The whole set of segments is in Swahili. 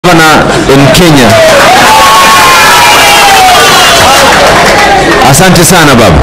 governor in Kenya. Asante sana baba.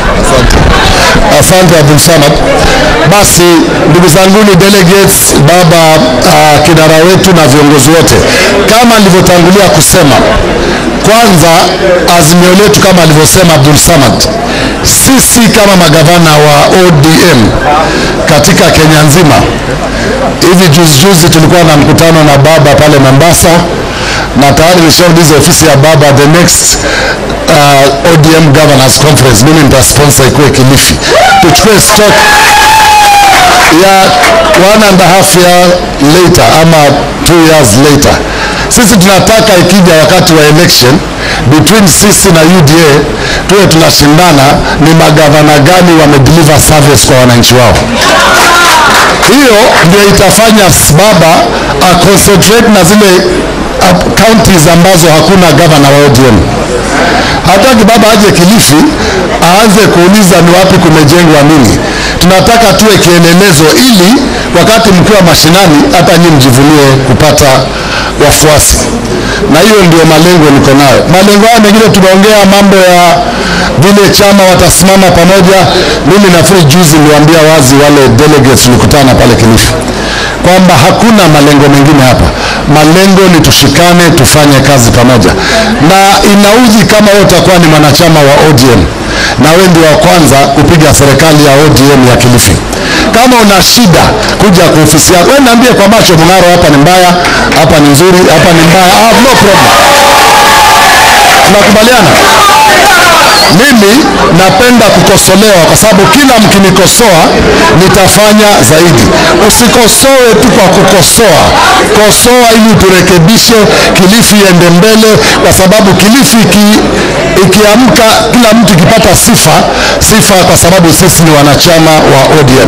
Asante Abdul Samad. Basi ndugu zanguni delegates, baba uh, kinara wetu na viongozi wote, kama nilivyotangulia kusema, kwanza azimio letu kama alivyosema Abdul Samad, sisi kama magavana wa ODM katika Kenya nzima, hivi juzi juzi tulikuwa na mkutano na baba pale Mombasa na tayari nishauliza ofisi ya baba the next uh, ODM governors conference mimi nitasponsor ikuwe Kilifi, tuchukue stock ya one and a half year later ama two years later. Sisi tunataka ikija wakati wa election between sisi na UDA tuwe tunashindana ni magavana gani wamedeliver service kwa wananchi wao. Hiyo ndio itafanya baba a concentrate na zile uh, counties ambazo hakuna gavana wa ODM. Hataki baba aje Kilifi aanze kuuliza ni wapi kumejengwa nini. Tunataka tuwe kielelezo, ili wakati mkiwa mashinani, hata nyinyi mjivunie kupata wafuasi, na hiyo ndio malengo niko nayo. Malengo haya mengine tumeongea mambo ya vile chama watasimama pamoja. Mimi nafikiri juzi niliwaambia wazi wale delegates tulikutana pale Kilifi kwamba hakuna malengo mengine hapa. Malengo ni tushikane, tufanye kazi pamoja, na inaudhi kama wewe utakuwa ni mwanachama wa ODM na wewe ndio wa kwanza kupiga serikali ya ODM ya Kilifi. Kama una shida, kuja kwa ofisi yako, wewe niambie kwa macho, Mung'aro, hapa ni mbaya, hapa ni nzuri, hapa ni mbaya. I have no problem. Tunakubaliana? Mimi napenda kukosolewa kwa sababu kila mkinikosoa nitafanya zaidi. Usikosoe tu kwa kukosoa, kosoa ili turekebishe, Kilifi iende mbele, kwa sababu Kilifi iki, ikiamka, kila mtu ikipata sifa sifa, kwa sababu sisi ni wanachama wa ODM.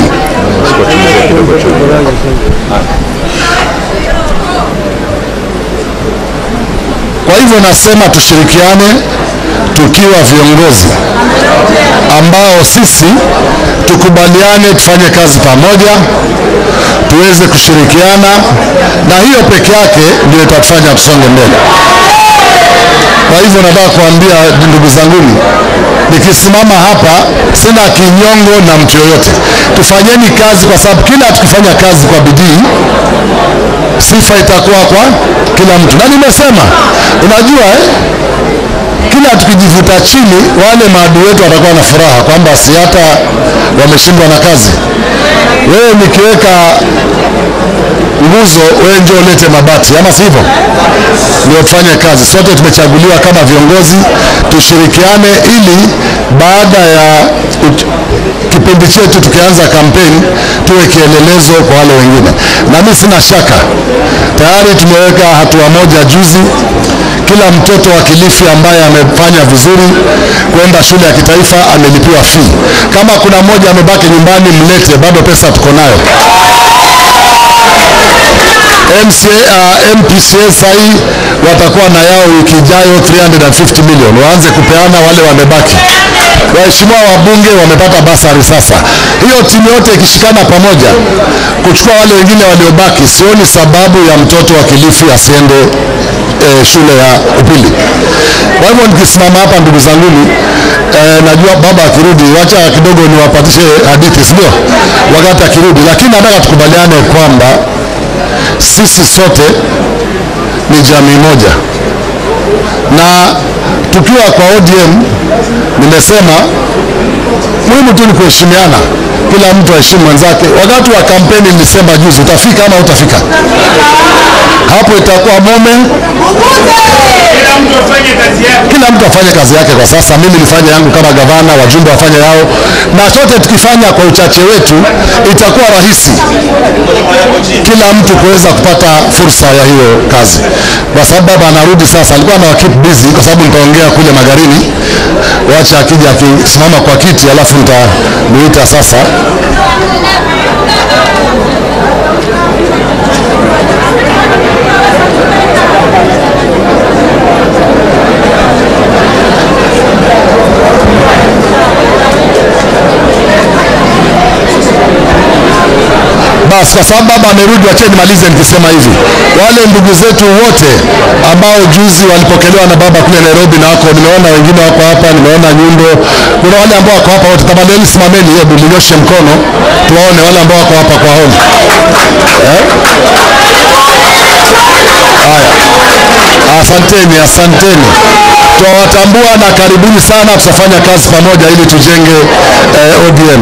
Kwa hivyo nasema tushirikiane tukiwa viongozi ambao sisi tukubaliane tufanye kazi pamoja, tuweze kushirikiana, na hiyo peke yake ndio itatufanya tusonge mbele. Kwa hivyo nataka kuambia ndugu zanguni, nikisimama hapa sina kinyongo na mtu yoyote. Tufanyeni kazi, kwa sababu kila tukifanya kazi kwa bidii sifa itakuwa kwa kila mtu, na nimesema, unajua eh, kila tukijivuta chini, wale maadui wetu watakuwa na furaha kwamba si hata wameshindwa na kazi. Wewe nikiweka nguzo, wewe njoo ulete mabati, ama sivyo? Ndio tufanye kazi. Sote tumechaguliwa kama viongozi, tushirikiane ili baada ya uch- kipindi chetu tukianza kampeni tuwe kielelezo kwa wale wengine, na mimi sina shaka tayari tumeweka hatua moja juzi kila mtoto wa Kilifi ambaye amefanya vizuri kwenda shule ya kitaifa amelipiwa fee. Kama kuna mmoja amebaki nyumbani, mlete, bado pesa tuko nayo. MCA, uh, MPCA sahi watakuwa na yao wiki ijayo 350 million, waanze kupeana wale wamebaki. Waheshimiwa wabunge wamepata basari sasa. Hiyo timu yote ikishikana pamoja kuchukua wale wengine waliobaki, sioni sababu ya mtoto wa Kilifi asiende eh, shule ya upili. Kwa hivyo nikisimama hapa, ndugu zanguni, eh, najua baba akirudi, wacha kidogo niwapatishe hadithi, si ndio? Wakati akirudi, lakini nataka tukubaliane kwamba sisi sote ni jamii moja, na tukiwa kwa ODM, nimesema muhimu tu ni kuheshimiana, kila mtu aheshimu mwenzake. Wakati wa kampeni nilisema juzi, utafika ama utafika, hapo itakuwa moment kila mtu afanye kazi yake kwa sasa. Mimi nifanye yangu kama gavana, wajumbe wafanye yao, na sote tukifanya kwa uchache wetu itakuwa rahisi kila mtu kuweza kupata fursa ya hiyo kazi, kwa sababu baba anarudi sasa. Alikuwa na keep busy kwa sababu nitaongea kule Magarini, wacha akija akisimama kwa kiti, alafu nitamuita sasa. Basi kwa sababu baba amerudi, wacheni nimalize nikisema hivi, wale ndugu zetu wote ambao juzi walipokelewa na baba kule Nairobi na wako, nimeona wengine wako hapa, nimeona Nyundo, kuna wale ambao wako hapa wote, tafadhali simameni, hebu mnyoshe mkono tuwaone wale ambao wako hapa kwa home eh? Haya, asanteni, asanteni, twawatambua na karibuni sana, tutafanya kazi pamoja ili tujenge eh, ODM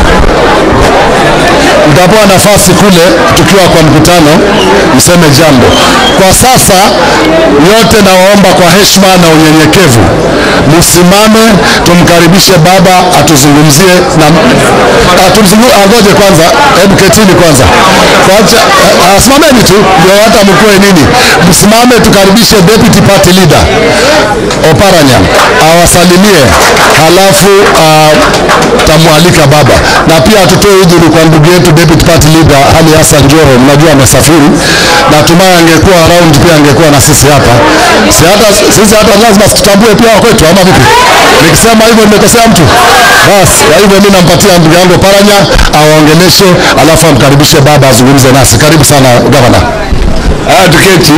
mtapewa nafasi kule tukiwa kwa mkutano mseme jambo. Kwa sasa yote nawaomba kwa heshima na unyenyekevu msimame, tumkaribishe baba atuzungumzie na atumzungu, angoje kwanza, hebu ketini kwanza, kwanza uh, simameni tu ndio hata mkoe nini, msimame tukaribishe deputy party leader Oparanya awasalimie, halafu uh, tamwalika baba na pia tutoe udhuru kwa ndugu yetu deputy party leader Ali Hassan Joho, mnajua amesafiri, natumai angekuwa around pia angekuwa na sisi hapa. Si hata sisi hata lazima tutambue pia wakwetu, ama vipi? Nikisema hivyo nimekosea mtu? Basi kwa hivyo mimi nampatia ndugu yangu Paranya awaongeleshe, alafu amkaribishe baba azungumze nasi. Karibu sana gavana. Haya, tuketi.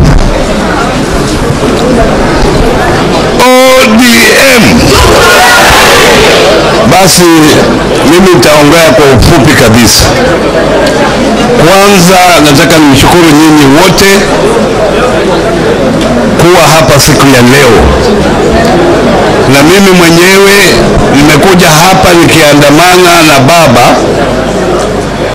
ODM. Basi mimi nitaongea kwa ufupi kabisa. Kwanza nataka nimshukuru nyinyi wote kuwa hapa siku ya leo, na mimi mwenyewe nimekuja hapa nikiandamana na baba